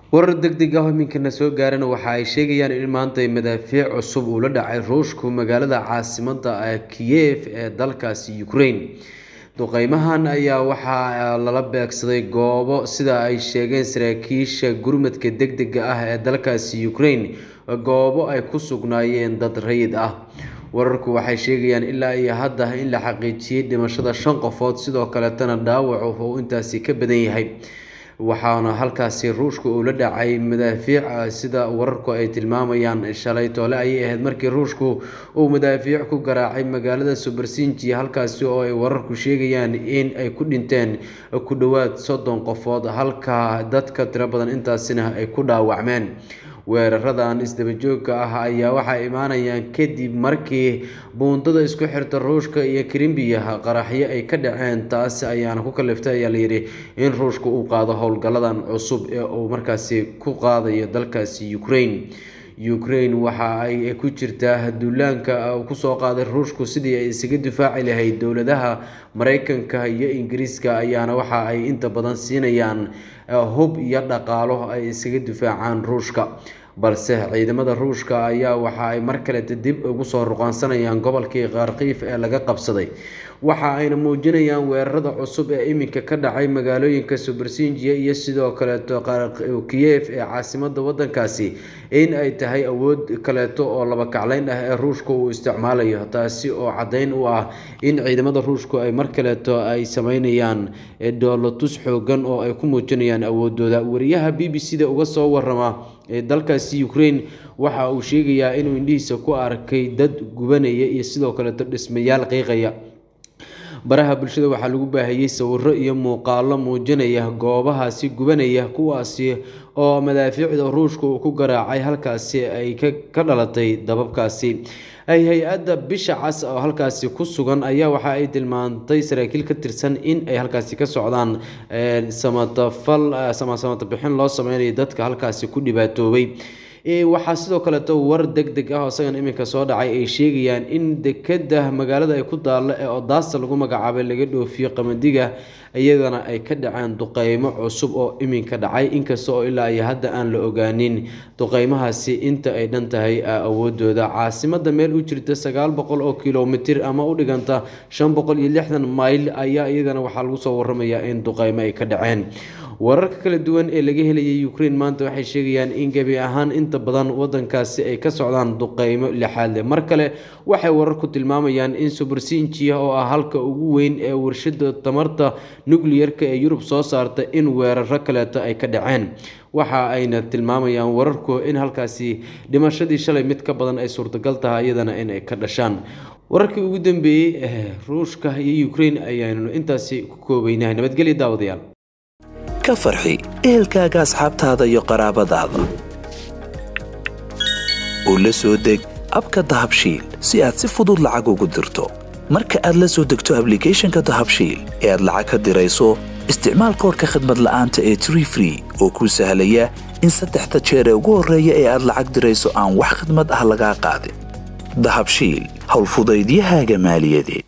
warar degdeg ah oo iminkana soo gaarana waxa ay sheegayaan in maanta madaafiic cusub uu la dhacay ruushku magaalada caasimada kiyev ee dalkaasi ukraine duqeymahan ayaa waxaa lala beegsaday goobo sida ay sheegeen saraakiisha gurmadka degdega ah ee dalkaasi ukraine goobo ay ku sugnaayeen dad rayid ah wararku waxay sheegayaan ilaa iyo hadda in la xaqiijiyey dhimashada shan qofood sidoo kaleetana dhaawacu uu intaasi ka badan yahay waxaana halkaasi ruushka uu la dhacay madaafiic sida wararku ay tilmaamayaan shalay toole ayay ahayd markii ruushku uu madaafiic ku garaacay magaalada subersinji halkaasi oo ay wararku sheegayaan in ay ku dhinteen ku dhowaad soddon qofood halka dadka tiro badan intaasina ay ku dhaawacmeen weeraradan isdabajooga ah ayaa waxay imaanayaan kadib markii buundada isku xirta ruushka iyo karimbiyaha qaraxyo ay ka dhaceen taas ayaana ku kaliftay ayaa layidhi in ruushka uu qaado howlgalladan cusub ee uu markaasi ku qaadayo dalkaasi ukraine ukraine waxa ay ku jirtaa duulaanka kusoo qaaday ruushku sidii ay isaga difaaci lahayd dowladaha mareykanka iyo ingiriiska ayaana waxa ay inta badan siinayaan hub iyo dhaqaalo ay isaga difaacaan ruushka balse ciidamada ruushka ayaa waxa ay mar kaleta dib ugu soo ruqaansanayaan gobolkii kharkiif ee laga qabsaday waxa ayna muujinayaan weerarada cusub ee iminka ka dhacay magaalooyinka subersinjiya iyo sidoo kaleeto kiyev ee caasimada wadankaasi in ay tahay awood kaleeto oo laba kacleyn ah ee ruushka uu isticmaalayo taasi oo caddeyn u ah in ciidamada ruushku ay mar kaleeto ay sameynayaan doolotus xoogan oo ay ku muujinayaan awoodooda wariyaha b b c da uga soo warama ee dalkaasi ukraine waxa uu sheegayaa inuu indhihiisa ku arkay dad gubanaya iyo sidoo kaleeto dhismayaal qiiqaya baraha bulshada waxaa lagu baahiyey sawiro iyo muuqaalo muujinaya goobahaasi gubanaya kuwaasi oo madaafiicda ruushka uu ku garaacay halkaasi ay ka dhalatay dababkaasi hay-adda bisha cas oo halkaasi ku sugan ayaa waxa ay tilmaantay saraakiil ka tirsan in ay halkaasi ka socdaan samatafal samasamata bixin loo sameynayo dadka halkaasi ku dhibaatoobay waxaa sidoo kaleeto war deg deg ah oo isagan iminka soo dhacay ay sheegayaan in dekeda magaalada ay ku daalla ee odaasta lagu magacaabay laga dhoofiyo qamadiga iyadana ay ka dhaceen duqeymo cusub oo iminka dhacay inkasta oo ilaa iyo hadda aan la ogaanin duqeymahaasi inta ay dhan tahay awoodooda caasimada meel u jirta sagaal boqol oo kilomitir ama u dhiganta shan boqol iyo lixdan mayl ayaa iyadana waxaa lagu soo waramayaa in duqeymo ay ka dhaceen wararka kala duwan ee laga helayay ukraine maanta waxay sheegayaan in gebi ahaan inta badan wadankaasi ay ka socdaan duqeymo lixaad leh mar kale waxay wararku tilmaamayaan in subersinjia oo ah halka ugu weyn ee warshada tamarta nucliyerka ee yurub soo saarta in weeraro kaleeto ay ka dhaceen waxa ayna tilmaamayaan wararku in halkaasi dhimashadii shalay mid ka badan ay suurtagal tahay iyadana in ay ka dhashaan wararkii ugu dambeeyey ee ruushka iyo ukraine ayaanu intaasi ku koobaynahay nabadgelya daawadayaal ka farxi ehelkaaga asxaabtaada iyo qaraabadaada oo la soo deg abka dahabshiil si aad si fudud lacag ugu dirto marka aad la soo degto ablicathonka dahabshiil ee aad lacag ka dirayso isticmaal koorka khadmad la'aanta ee tree free oo kuu sahlaya in saddexda jeer ee ugu horreeya ee aad lacag dirayso aan wax khadmad ah lagaa qaadin dahabshiil howlfudaydiyahaaga maaliyadeed